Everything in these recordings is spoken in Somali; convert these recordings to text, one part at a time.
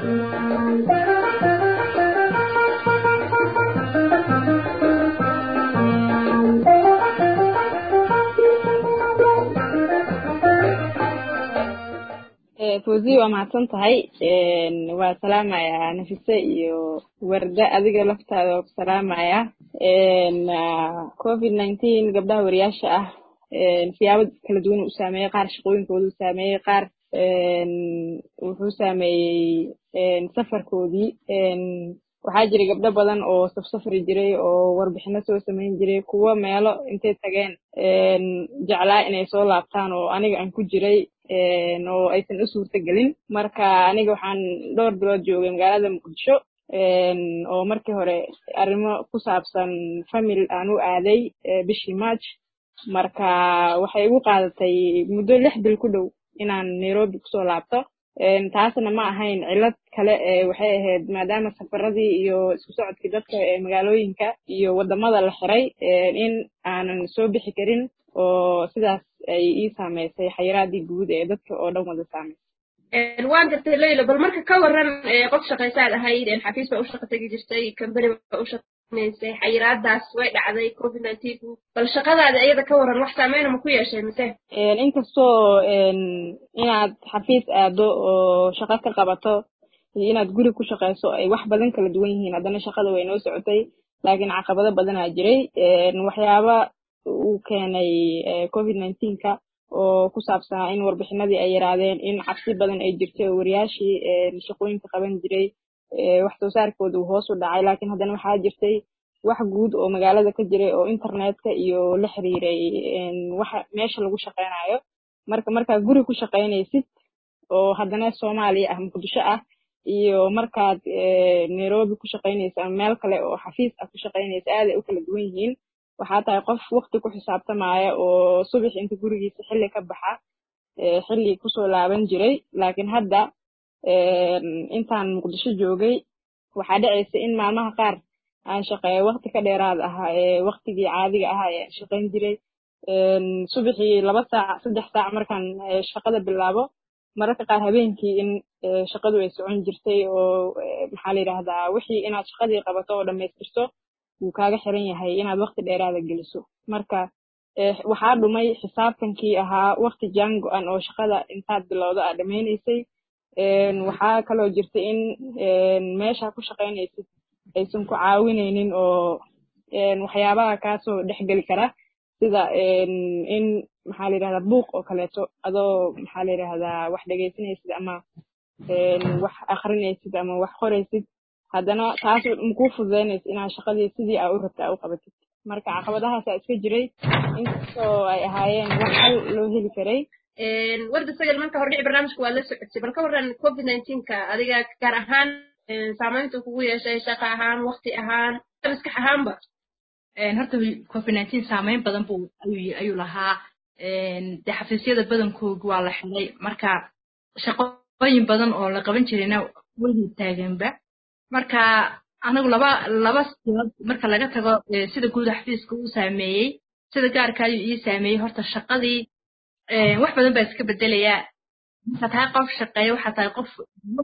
fawzi waa mahadsan tahay waa salaamaya nafise iyo warda adiga laftaada waa ku salaamaya covid nineteen gabdhaha wariyaasha ah siyaabo kala duwan u saameeyey qaar shaqooyinkoodu saameeyey qaar wuxuu saameeyey safarkoodii waxaa jiray gabdho badan oo safsafri jiray oo warbixino soo samayn jiray kuwo meelo intay tageen jeclaa inay soo laabtaan oo aniga aan ku jiray oo aysan u suurta gelin marka aniga waxaan dhowr bilood joogay magaalada muqdisho oo markii hore arrimo ku saabsan family aan u aaday bishii march marka waxay igu qaadatay muddo lix bil ku dhow inaan nairobi kusoo laabto taasna ma ahayn cilad kale waxay ahayd maadaama safaradii iyo isku socodkii dadka ee magaalooyinka iyo wadamada la xiray in aanan soo bixi karin oo sidaas ay ii saameysay xayiraadii guud ee dadka oo dhan wada saameysay waan gartay leylo bal marka ka waran qof shaqaysaad ahayd xafiis baa u shaqa tegi jirtay company baa u shaqaynaysay xayiraadaas way dhacday covid nineteen bal shaqadaada iyada ka waran wax saameyna ma ku yeeshay mise inkastoo inaad xafiis aado oo shaqo ka qabato iyo inaad guri ku shaqayso ay wax badan kala duwan yihiin haddana shaqada way noo socotay laakiin caqabado badanaa jiray waxyaaba uu keenay covid nineteenka oo ku saabsanaa in warbixinadii ay yaraadeen in cabsi badan ay jirtay oo wariyaashii shaqooyinka qaban jiray wax soo saarkooda uu hoos u dhacay laakiin haddana waxaa jirtay wax guud oo magaalada ka jiray oo internetka iyo la xiriiray waxa meesha lagu shaqaynayo marka markaad guri ku shaqaynaysid oo haddana soomaaliya ah muqdisho ah iyo markaad nairobi ku shaqaynaysa ama meel kale oo xafiis ah ku shaqaynaysa aaday u kala duwan yihiin waxaa tahay qof wakti ku xisaabtamaya oo subax inta gurigiisa xilli ka baxa xilli kusoo laaban jiray laakiin hadda intaan muqdisho joogay waxaa dhacaysa in maalmaha qaar aan shaqeeyo wakti ka dheeraad ahaa ee waktigii caadiga ahaa ee aan shaqayn jiray subaxii laba saac saddex saac markaan shaqada bilaabo mararka qaar habeenkii in shaqadu ay socon jirtay oo maxaa la yidhahdaa wixii inaad shaqadii qabato oo dhammaystirto wuu kaaga xiran yahay inaad wakti dheeraada geliso marka waxaa dhumay xisaabtankii ahaa wakti jaan go-an oo shaqada intaad bilowdo aad dhammaynaysay waxaa kaloo jirta in meesha ku shaqaynaysid aysan ku caawinaynin oo waxyaabaha kaasoo dhexgeli kara sida in maxaa la yidhahdaa buuq oo kaleeto adoo maxaa la yidhahdaa wax dhegaysanaysid ama wax akrinaysid ama wax qoraysid haddana taas makuu fududaynaysa inaad shaqadii sidii aa u rabta aa u qabatid marka caqabadahaasaa iska jiray inkastoo ay ahaayeen wax hal loo heli karay warda sagal marka hordhici barnaamijka waa la socotay bal ka waran covid nineteenka adiga gaar ahaan saamaynta kugu yeeshay shaqa ahaan wakti ahaan maskax ahaanba horta covid nineteen saameyn badan buu ayuu lahaa dee xafiisyada badankooga waa la xiray marka shaqooyin badan oo la qaban jirayna weli taaganba marka anagu laba laba siyood marka laga tago sida guud xafiiska uu saameeyey sida gaarka ayuu ii saameeyey horta shaqadii wax badan baa iska bedelayaa marka tahay qof shaqeeya waxaa tahay qof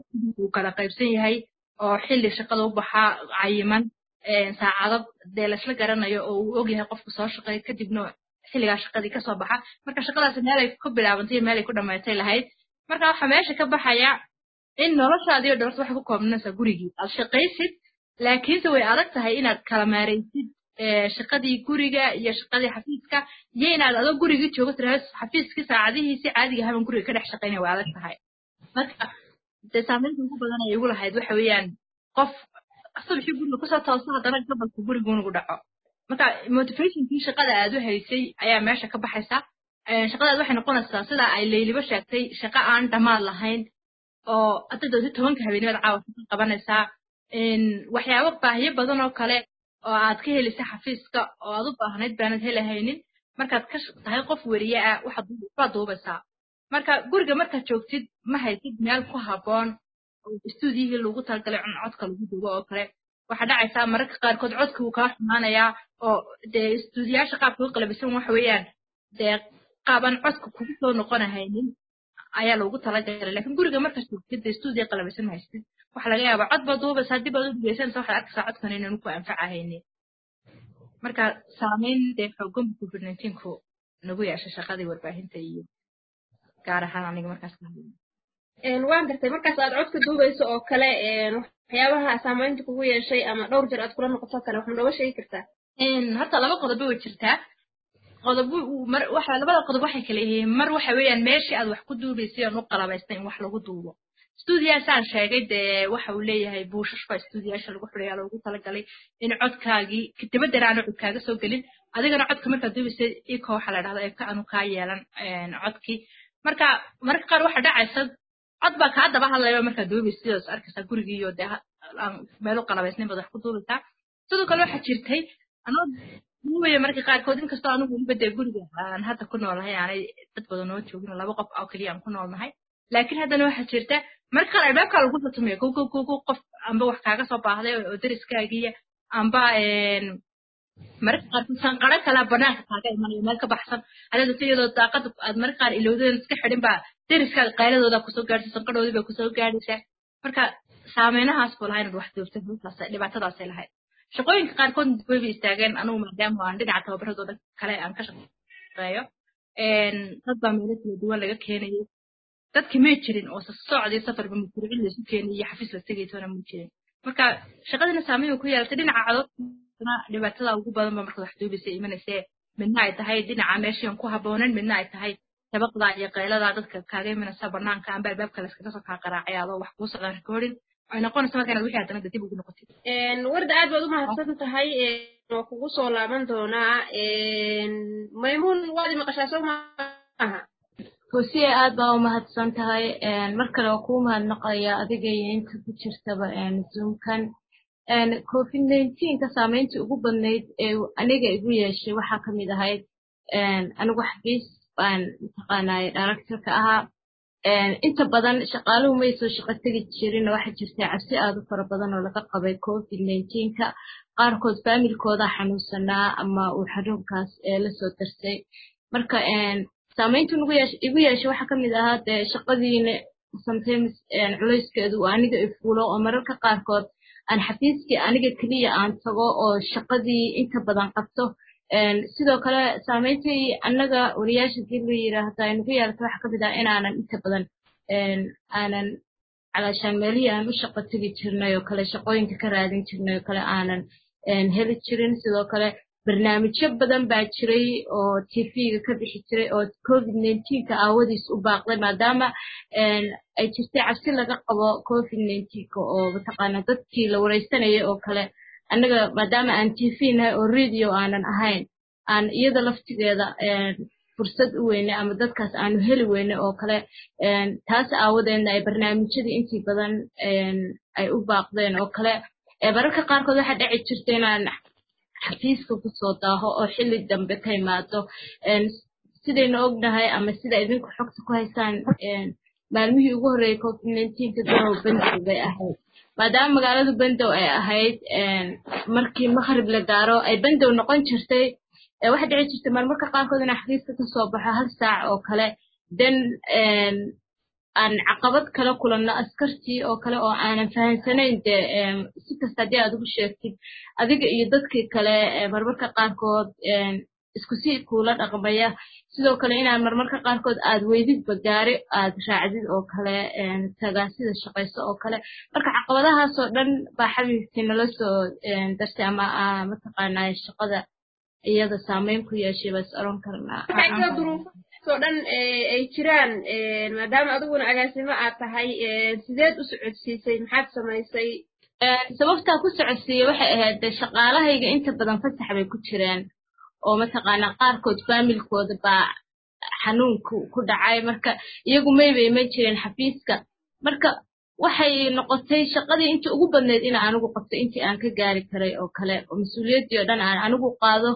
uu kala qaybsan yahay oo xilli shaqada u baxaa cayiman saacado dee laisla garanayo oo uu ogyahay qofku soo shaqeeya kadibna xilligaa shaqadii kasoo baxa marka shaqadaas meelay ku bilaabantay iyo meelay ku dhammaytay lahayd marka waxaa meesha ka baxaya in noloshaadii o dhan horta waxay ku koobnanaysaa gurigii aad shaqaysid laakiinse way adag tahay inaad kala maaraysid shaqadii guriga iyo shaqadii xafiiska iyo inaad adoo gurigii joogo tiraahdo xafiiskii saacadihiisi caadiga haban guriga ka dhex shaqaynaya way adag tahay marka dee saamaynta ugu badan ay igu lahayd waxa weeyaan qof subaxii guriga kusoo tooso haddana gabalka guriguunugu dhaco marka motivationkii shaqada aad u haysay ayaa meesha ka baxaysa shaqadaad waxay noqonaysaa sida ay layliba sheegtay shaqo aan dhammaad lahayn oo adadoodi tobanka habeenimada caawa ka qabanaysaa waxyaabo baahiyo badan oo kale oo aad ka helaysa xafiiska oo aad u baahnayd baanad helahaynin markaad ka tahay qof weriye ah waxaad duubaysaa marka guriga markaad joogtid ma haysid meel ku habboon oo istuudiyihii lagu talagalay cun codka lagu duubo oo kale waxaa dhacaysaa mararka qaarkood codka wuu kaa xumaanayaa oo dee istuudiyaasha qaabka u qalabisan waxa weeyaan dee qaaban codka kugu soo noqonahaynin ayaa loogu talagalay lakin guriga markaad joogtid dee stuudiya qalabisan haystid waxaa laga yaabaa cod baad duubaysa haddii baad u dhegeysanaysa waxaad arkaysaa codkan inaan ku anfacahaynin marka saameyn dee xoogan covid nineteenku nagu yeeshay shaqadii warbaahinta iyo gaar ahaan aniga markaas ka hadlay waan gartay markaas aad codka duubayso oo kale waxyaabaha saamaynta kugu yeeshay ama dhowr jeer aad kula noqoto kale waxma nooga sheegi kartaa horta laba qodobo way jirtaa qodob mar waxa labada qodob waxay kala yihiin mar waxa weeyaan meeshii aad wax ku duubaysay aan u qalabaystay in wax lagu duubo stuudiyaasaan sheegay dee waxa uu leeyahay buushash baa stuudiyaasha lagu xidhayaa loogu talagalay in codkaagii dibaddan aanu cod kaaga soo gelin adigana codka markaad duubaysay iko waxaa la dhahdaa eka aanu kaa yeelan codkii marka mararka qaar waxa dhacaysa cod baa kaa daba hadlaya markaad duubaysa sidaas arkaysaa gurigiiyo dee meel u qalabaysnayn baad wax ku duubaysaa sidoo kale waxaa jirtay anoo duubaya marka qaarkood inkastoo anigu weliba dee guriga aan hadda ku noolnahay aanay dad badan noo joogin laba qof oo keliya aan ku noolnahay laakiin haddana waxaa jirta marka qaar albaabkaa lagu satumaya go go go go qof amba wax kaaga soo baahday oo deriskaagiya amba mararka qaarkood sanqaro kala banaanka kaaga imanaya meel ka baxsan adeeda si iyadoo daaqada aad mararka qaar ilowdeen iska xidhin baa deriskaaga qayladooda kusoo gaadhaysa sanqadhoodii bay kusoo gaadhaysaa marka saameynahaas buu lahaa inaad wax duubta halkaas dhibaatadaasay lahayd shaqooyinka qaarkood wayba istaageen anugu maadaama aan dhinaca tababaradooda kale aan ka shaqeeyo dad baa meelo kala duwan laga keenayay dadki may jirin oo socdii safarba mafruucin laysu keenay iyo xafiis la tegaytoona ma jirin marka shaqadiina saameyn ku yeelatay dhinaca cadoodna dhibaatada ugu badan ba markaad wax duubaysa imanaysee midna ay tahay dhinaca meeshian ku habboonan midna ay tahay dabaqda iyo qaylada dadka kaaga imanaysa banaanka amba albaabka layskaga soo kaa qaraacay adoo wax kuu socdaan recording ay noqonaysa marka inaad wixii haddana dib ugu noqotid warda aad baad u mahadsan tahay waa kugu soo laaban doonaa maymuun waad maqashaa soo maaha hosiye aad baa u mahadsan tahay mar kale waa kuu mahadnaqaya adiga iyo inta ku jirtaba zoomkan covid nineteenka saameyntii ugu badnayd ee aniga igu yeeshay waxaa ka mid ahayd anigu xafiis baan mataqaanaaye directorka ahaa inta badan shaqaaluhu may soo shaqo tegi jirin waxaa jirtay cabsi aad u fara badan oo laga qabay covid nineteenka qaarkood faamilkooda xanuunsanaa ama uu xanuunkaas lasoo darsay marka saamaynta igu yeeshay waxaa ka mid ahaa dee shaqadiina sometimes culayskeedu aniga ifuulo oo mararka qaarkood aan xafiiskii aniga keliya aan tago oo shaqadii inta badan qabto sidoo kale saamayntii annaga wariyaasha dii la yiraahda nagu yeelata waxaa kamid ah inaanan inta badan aanan calaashaan meelihii aan u shaqo tegi jirnay oo kale shaqooyinka ka raadin jirnay oo kale aanan heli jirin sidoo kale barnaamijyo badan baa jiray oo tv-ga ka bixi jiray oo covid nineteenka aawadiis u baaqday maadaama ay jirtay cabsi laga qabo covid nineteenka oo mataqaana dadkii la wareysanayay oo kale annaga maadaama aan tv nahay oo radio aanan ahayn aan iyada laftigeeda fursad u weyne ama dadkaas aanu heli weyne oo kale taas aawadeedna ay barnaamijyadii intii badan ay u baaqdeen oo kale mararka qaarkood waxaa dhici jirta inaan xafiiska kusoo daaho oo xilli dambe ka imaado sidaynu ognahay ama sida idinku xogta ku haysaan maalmihii ugu horreeyay covid nineteenka garow bandow bay ahayd maadaama magaaladu bandow ay ahayd markii maqrib la gaaro ay bandow noqon jirtay waxaa dhici jirtay marmarka qaarkood inaan xafiiska kasoo baxo hal saac oo kale den aan caqabad kala kulanno askartii oo kale oo aanan fahansanayn dee si kasta haddii aad ugu sheegtid adiga iyo dadkii kale marmarka qaarkood isku si kuula dhaqmaya sidoo kale inaan marmarka qaarkood aad weydidba gaari aad raacdid oo kale tagaasida shaqayso oo kale marka caqabadahaasoo dhan baa xabiibkii nala soo dartay ama mataqaanaa shaqada iyada saameyn ku yeeshay bas oran karnaa oo dhan ay jiraan maadaama adiguna agaasimo aad tahay sideed u socodsiisay maxaad samaysay sababtaa ku socodsiiyey waxay ahayd shaqaalahayga inta badan fasax bay ku jireen oo mataqaanaa qaarkood faamilkooda baa xanuunku ku dhacay marka iyagu maybay ma jireen xafiiska marka waxay noqotay shaqadii intii ugu badneyd in anigu qabto intii aan ka gaari karay oo kale oo mas-uuliyaddii oo dhan aan anigu qaado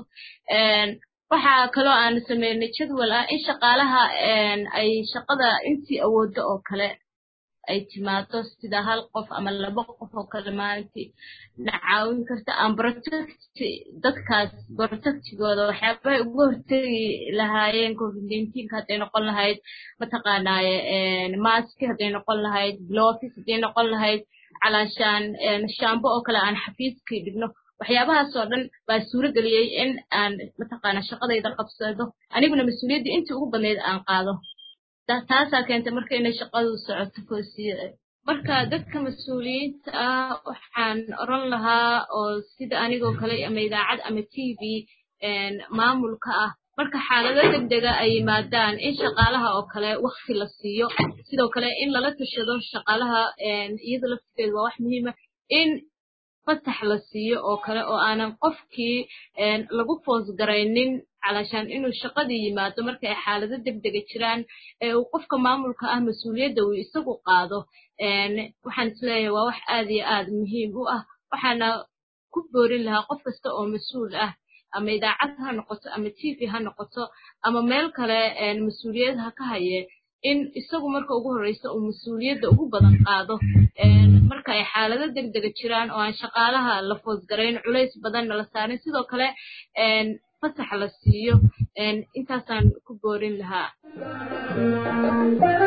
waxaa kaloo aan sameynay jadwal ah in shaqaalaha ay shaqada intii awooddo oo kale ay timaado sida hal qof ama laba qof oo kale maalintii na caawin karta aan protect dadkaas protectigooda waxyaabahay uga hortegi lahaayeen covid nineteenka hadday noqon lahayd mataqaanaaye maski hadday noqon lahayd glofis hadday noqon lahayd calaashaan shaambo oo kale aan xafiiskii dhigno waxyaabahaas oo dhan baa suuro geliyey in aan mataqaana shaqadayda qabsado aniguna mas-uuliyaddii intii ugu badnayd aan qaado taasaa keentay marka inay shaqadu socoto foosiya marka dadka mas-uuliyiinta ah waxaan oran lahaa oo sida anigoo kale ama idaacad ama t v maamulka ah marka xaalado degdega ay yimaadaan in shaqaalaha oo kale wakti la siiyo sidoo kale in lala tashado shaqaalaha iyada laftigeedu waa wax muhiima in fasax la siiyo oo kale oo aanan qofkii lagu foosgaraynin calashaan inuu shaqadii yimaado marka ay xaalado degdega jiraan ee uu qofka maamulka ah mas-uuliyadda uu isagu qaado waxaan isleeyahay waa wax aad iyo aad muhiim u ah waxaana ku boorin lahaa qof kasta oo mas-uul ah ama idaacad ha noqoto ama t v ha noqoto ama meel kale mas-uuliyad ha ka haye in isagu marka ugu horreysa uu mas-uuliyadda ugu badan qaado marka ay xaalado degdega jiraan oo aan shaqaalaha la foosgarayn culays badanna la saarin sidoo kale fasax la siiyo intaasaan ku boorin lahaa